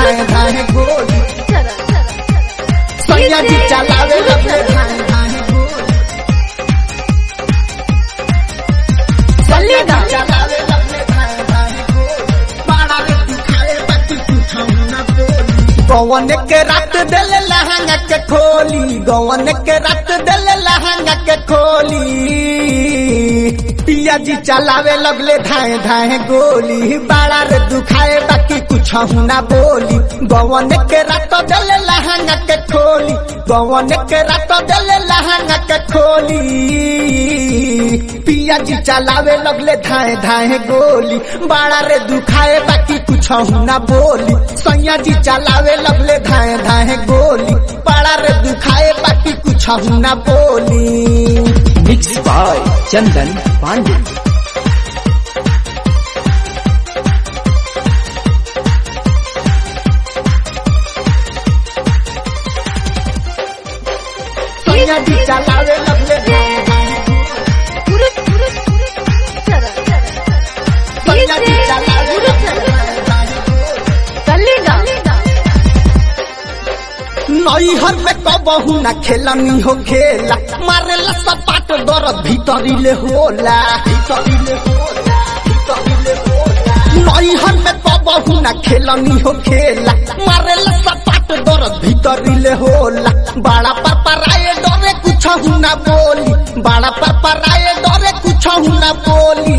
धाए धाए गोली चला चला सैया जी चलावे लगले धाए धाए गोली सैया जी चलावे लगले धाए धाए गोली बाड़ा रे दिखाए बाकी कुछ न बोली गवन के रात दिल लहंगा के खोली गवन के रात दिल लहंगा के खोली पिया जी चलावे लगले धाए धाए गोली बाड़ा रे दुखाए बाकी कुछ ना बोली गवन के रात दिल लहंगा के खोली गवन के रात दिल लहंगा के खोली पिया जी चलावे लगले धाए धाए गोली बाड़ा रे दुखाए बाकी कुछ ना बोली सैया जी चलावे लगले धाए धाए गोली बाड़ा रे दुखाए बाकी कुछ ना बोली मिक्स बाय चंदन पांडे सैया जी चलावे लगले धाए धाए पुरुष पुरुष चला चला सैया जी चलावे लगले धाए धाए चलेगा नैहर में कबहू न खेलनी हो खेला मारेला सपाट दर भीतरीले होला भीतरीले होला भीतरीले होला नैहर में कबहू न खेलनी हो खेला मारेला सपाट दर भीतरीले होला बड़ा पर पराए डरे कुछ न बोली बड़ा पर पराए डरे कुछ न बोली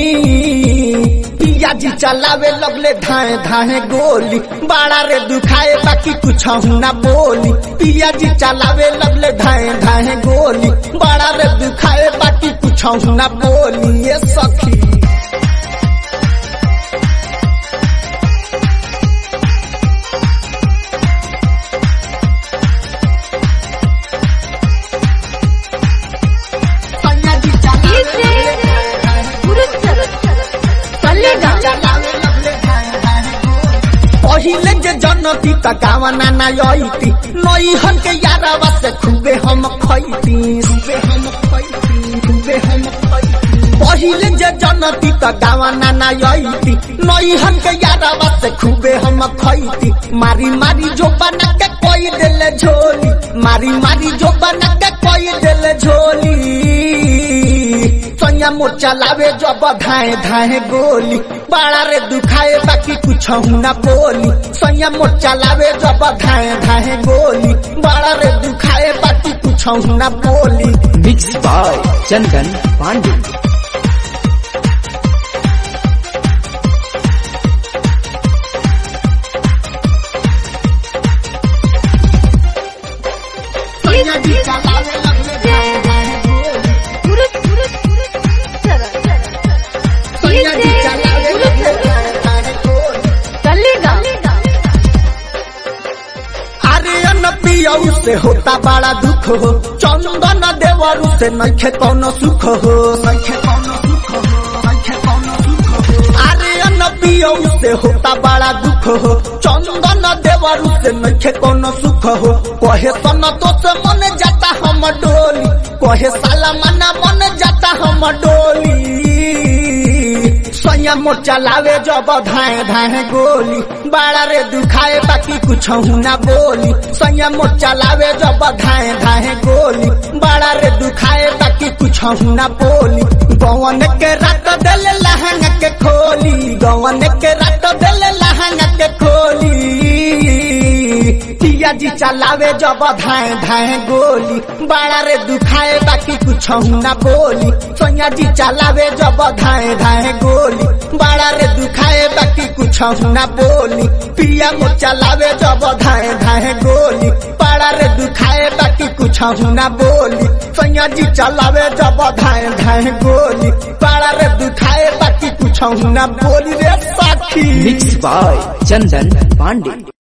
पिया जी चलावे लगले धाए धाए गोली बाड़ा रे दुखाए बाकी कुछ ना बोली पिया जी चलावे लगले धाए धाए गोली बाड़ा रे दुखाए बाकी कुछ ना बोली ये सखी सैया जी चलावे लगले धाए धाए पुरुष चला चलेगा चलावे लगले धाए धाए गोली। पहिले जे जनती त गावना ना यईती नैहन के यारवा से खूबे हम खैती खूबे हम खैती खूबे हम खैती पहिले जे जनती त गावना ना यईती नैहन के यारवा से खूबे हम खैती मारी मारी जो बना के कोई देले झोली मारी मारी जो बना के कोई देले झोली सैया मोर चलावे जब धाए धाए गोली बाड़ा रे दुखाए बाकी कुछ ना बोली सैया मोर चलावे जब धाए धाए गोली बाड़ा रे दुखाए बाकी कुछ ना बोली मिक्स बाय चंदन पांडे सैया जी चलावे लगले धाए धाए गोली पुरुष पुरुष चला चला सैया जी चलावे लगले धाए धाए गोली चलेगा अरे अन पियऊ से होता बड़ा दुख हो चंदन देवरू से नखे कौनो सुख हो नखे कौनो सुख हो नखे कौनो सुख हो अरे अन पियऊ से होता बड़ा दुख हो चंदन देवरू से नखे कौनो सुख हो कहे सन तो से मन जाता हम डोली कहे साला मना मन जाता हम डोली सैया मोर चलावे जब धाए धाए गोली बाड़ा रे दुखाए बाकी कुछ ना बोली सैया मोर चलावे जब धाए धाए गोली बाड़ा रे दुखाए बाकी कुछ ना बोली गवन के रात दिल लहंगा के खोली गवन के रात दिल लहंगा के खोली पिया जी चलावे जब धाए धाए गोली बाड़ा रे दुखाए बाकी कुछ ना बोली सैया जी चलावे जब धाए धाए गोली बाड़ा रे दुखाए बाकी कुछ ना बोली पिया मो चलावे जब धाए धाए गोली बाड़ा रे दुखाए बाकी कुछ ना बोली सैया जी चलावे जब धाए धाए गोली बाड़ा रे दुखाए बाकी कुछ ना बोली रे साथी मिक्स बाय चंदन पांडे